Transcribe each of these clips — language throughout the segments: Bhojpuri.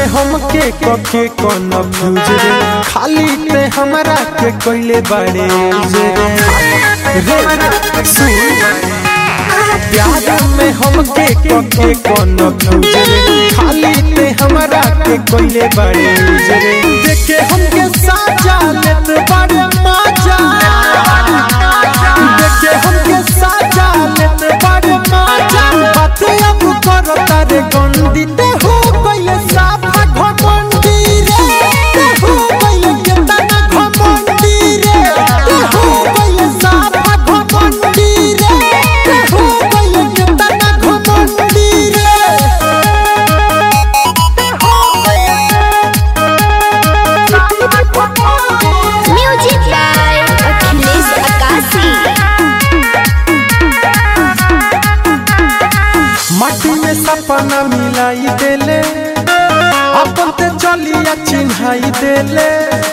में हमके कके कन्फ्यूज रे खाली ते हमरा के कोइले बड़े रे रे सुन प्यार में हमके कके कन्फ्यूज रे खाली ते हमरा के कोइले बड़े रे देखे हमके साजा लेत बड़े मजा देखे हमके साजा लेत बड़े मजा बात अब करो तारे गंदी ते हो गइले साफा घमंडी रे ते हो गइले केतना घमंडी रे ते हो गइले साफा घमंडी रे ते हो गइले केतना घमंडी रे म्यूजिक बाय अखिलेश अकाशी माटी में सपना मिलाई देले अपन ते चलिया चिन्हाई देले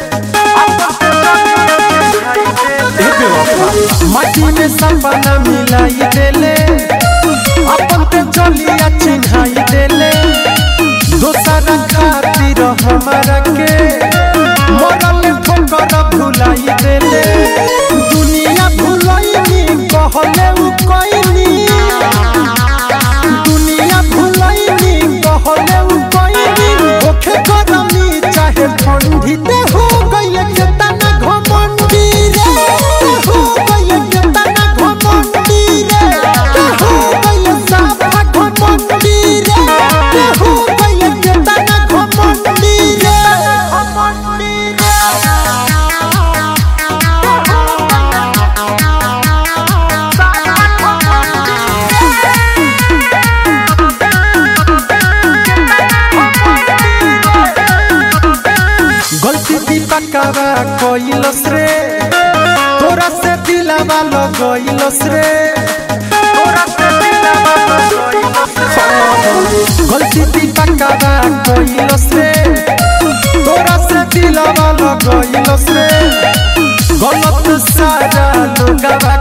ए बेवफा, माटी में सपना मिलाई देले अपन ते चलिया चिन्हाई देले दोसरा खातिर हमारा के मरल ठोकर भुलाई देले दुनिया भुलैनी कहले उ कइनी दुनिया भुलैनी कहले उ कइनी ओखे गरमी चाहे ठंडी ते हो गइले केतना घमंडी रे ते हो गइले केतना घमंडी रे ते हो गइले साफा घमंडी रे ते हो गइले केतना घमंडी रे घमंडी गलती दीपकवा कइलस रे तोरा से दिलवा लगइलस रे तोरा से दिलवा लगइलस गलती दीपकवा कइलस रे तोरा से दिलवा लगइलस रे गलत सारा लोगवा